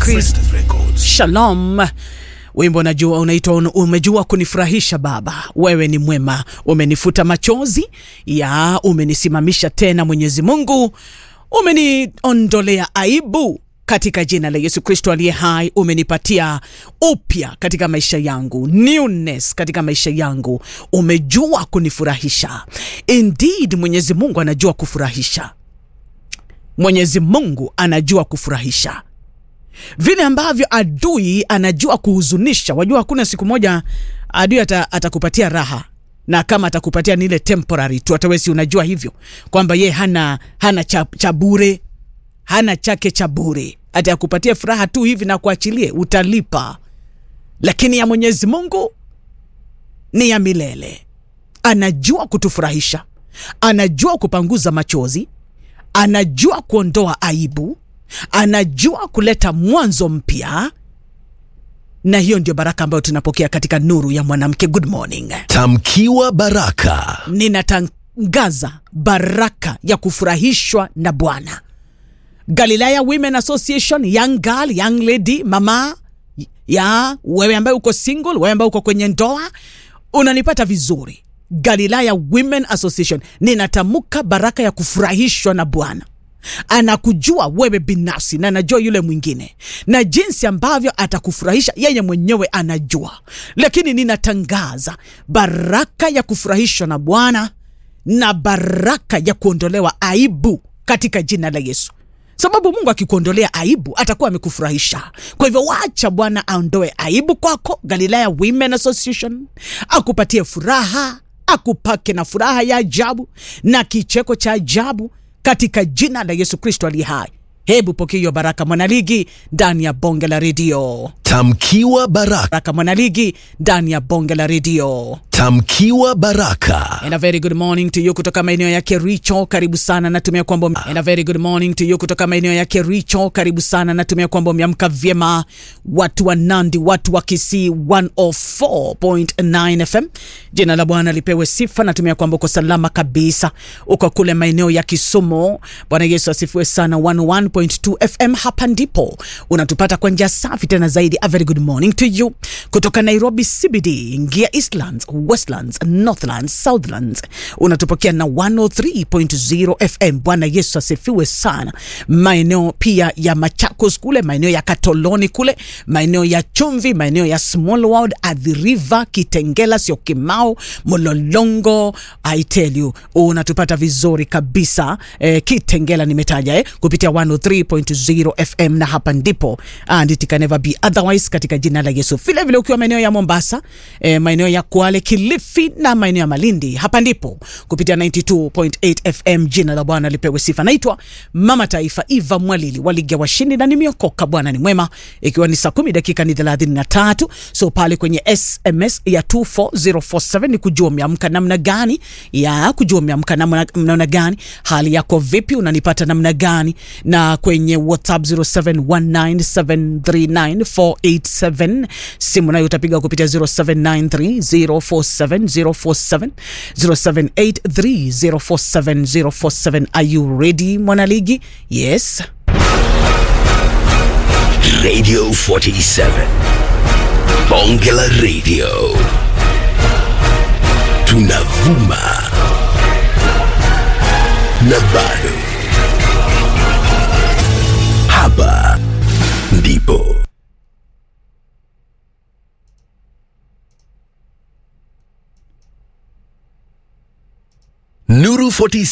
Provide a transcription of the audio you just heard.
Chris Shalom. Wimbo unajua unaitwa umejua kunifurahisha Baba, wewe ni mwema, umenifuta machozi ya umenisimamisha tena. Mwenyezi Mungu, umeniondolea aibu katika jina la Yesu Kristo aliye hai, umenipatia upya katika maisha yangu, newness katika maisha yangu. Umejua kunifurahisha. Indeed, Mwenyezi Mungu anajua kufurahisha. Mwenyezi Mungu anajua kufurahisha vile ambavyo adui anajua kuhuzunisha. Wajua, hakuna siku moja adui ata, atakupatia raha, na kama atakupatia ni ile temporary tu. Hata wewe si unajua hivyo kwamba ye hana, hana cha, cha bure, hana chake cha bure, ati akupatie furaha tu hivi na kuachilie, utalipa. Lakini ya Mwenyezi Mungu ni ya milele. Anajua kutufurahisha, anajua kupanguza machozi, anajua kuondoa aibu anajua kuleta mwanzo mpya, na hiyo ndio baraka ambayo tunapokea katika nuru ya mwanamke. Good morning. Tamkiwa baraka. Ninatangaza baraka ya kufurahishwa na Bwana. Galilaya Women Association, young girl, young lady, mama ya wewe ambaye uko single, wewe ambaye uko kwenye ndoa, unanipata vizuri. Galilaya Women Association, ninatamka baraka ya kufurahishwa na Bwana anakujua wewe binafsi na anajua yule mwingine, na jinsi ambavyo atakufurahisha yeye mwenyewe anajua. Lakini ninatangaza baraka ya kufurahishwa na Bwana na baraka ya kuondolewa aibu katika jina la Yesu, sababu Mungu akikuondolea aibu atakuwa amekufurahisha. Kwa hivyo wacha Bwana aondoe aibu kwako. Galilaya Women Association akupatie furaha, akupake na furaha ya ajabu na kicheko cha ajabu katika jina la Yesu Kristo aliye hai. Hebu pokea hiyo baraka mwanaligi ndani ya bonge la redio. Tamkiwa baraka. Baraka mwanaligi ndani ya bonge la redio. Tamkiwa baraka. And a very good morning to you kutoka maeneo ya Kericho, karibu sana. Natumia kwamba and a very good morning to you kutoka maeneo ya Kericho, karibu sana. Natumia kwamba umeamka vyema, watu wa Nandi, watu wa Kisii 104.9 FM. Jina la Bwana lipewe sifa. Natumia kwamba uko salama kabisa, uko kule maeneo ya Kisumu. Bwana Yesu asifiwe sana. 101.2 FM, hapa ndipo unatupata kwa njia safi tena zaidi. A very good morning to you kutoka Nairobi CBD, ingia Eastlands Westlands, Northlands, Southlands unatupokea na 103.0 FM. Bwana Yesu asifiwe sana. Maeneo pia ya Machakos kule, maeneo ya Katoloni kule, maeneo ya Chumvi, maeneo ya Small World, Athi River, Kitengela, sio Kimau, Mololongo. I tell you unatupata vizuri kabisa eh, Kitengela nimetaja eh, kupitia 103.0 FM na hapa ndipo and it can never be otherwise katika jina la Yesu. Vile vile ukiwa maeneo ya Mombasa eh, maeneo ya Kwale Kilifi na maeneo ya Malindi, hapa ndipo kupitia 92.8 FM. Jina la Bwana lipewe sifa. Naitwa Mama Taifa Eva Mwalili wa Ligi ya Washindi na nimeokoka. Bwana ni mwema, ikiwa ni saa kumi dakika ni 33. So pale kwenye SMS ya 24047 ni kujua umeamka namna gani, ya kujua umeamka namna, namna gani, hali yako vipi, unanipata namna gani, na kwenye WhatsApp 0719739487 simu nayo utapiga kupitia 0793 047047 0783047047. Are you ready mwanaligi? Yes. Radio 47. Bonge la Radio. Tunavuma. Na bado. Hapa ndipo. Nuru 47